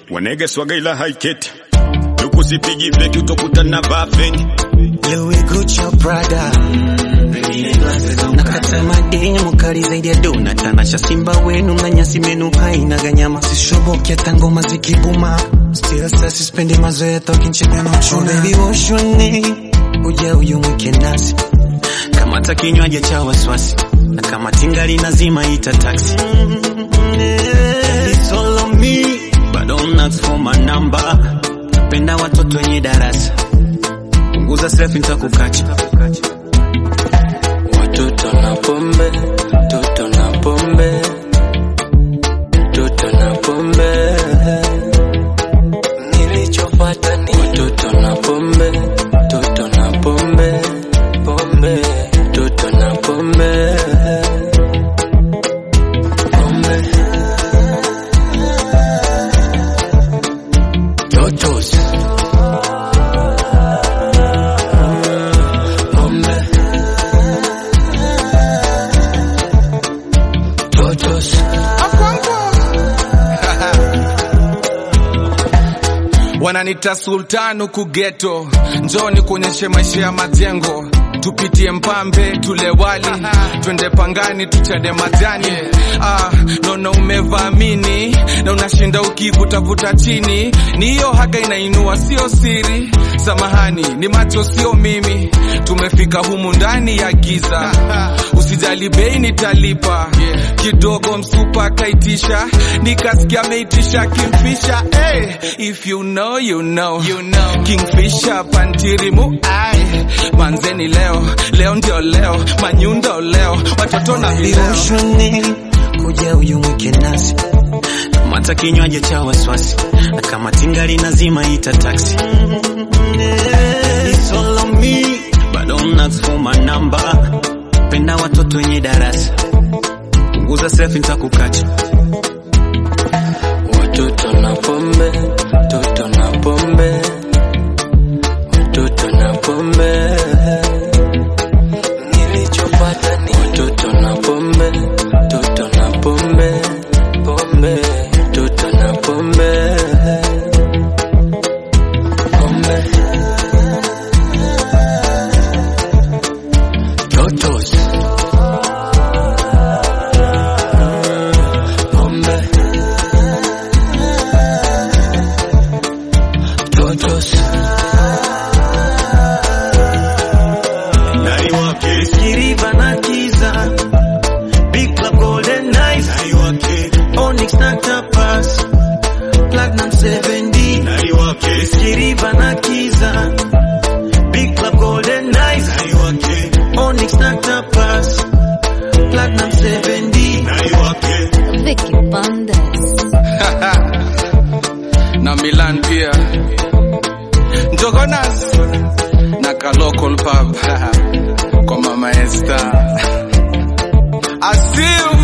wanege swaga ila haiketi tukusipigi feki utokutana vafeni Louis Gucci Prada nakata madini mukali zaidi ya dona tanasha simba wenu na nyasi menu haina ganyama sishoboke hata ngoma zikibuma still sasa sispendi mazoea tokinchega na uchuna oh, baby woshone uja uyu mwike nasi kamata kinywaji cha waswasi na kama tingali nazima ita taxi It's all on me but don't ask for my number penda watoto wenye darasa punguza selfie nitakukacha Watoto na pombe, toto na pombe, toto na pombe. Nilichopata ni watoto na pombe, toto na pombe, pombe, toto na pombe, pombe. Totos. Pombe. Totos. wananita sultan huku geto njoni kuonyeshe maisha ya majengo tupitie mpambe tule wali twende pangani tuchane majani ah, nono umevamini na unashinda ukivutavuta chini ni hiyo haga inainua sio siri samahani ni macho sio mimi tumefika humu ndani ya giza usijali bei nitalipa kidogo msupa akaitisha nikasikia ameitisha kimfisha hey, if you know, you know. You know. kingfisha pantirimu ai manzeni leo leo ndio leo manyundo leo watoto na vileo Viroshone kuja uyu mwike nasi kamata kinywaji cha waswasi na kama tingali nazima ita taxi It's all on me but don't ask for my number penda watoto wenye darasa punguza selfie nitakukacha Watoto na pombe, toto na pombe, watoto na pombe. Nilichopata ni watoto na pombe, toto na pombe, pombe, toto na pombe, pombe. Totos. Pombe. Totos. nari wake Kiriba na Kiza Big Club Golden Nights nari wake Onyx na Tapas Platinum 7D nari wake Kiriba na Kiza Big Club Golden Nights nari wake Onyx na Tapas Platinum 7D nari wake Vicky Bandes. na Milan pia Njogonas na ka local pub kwa mama Esther Asil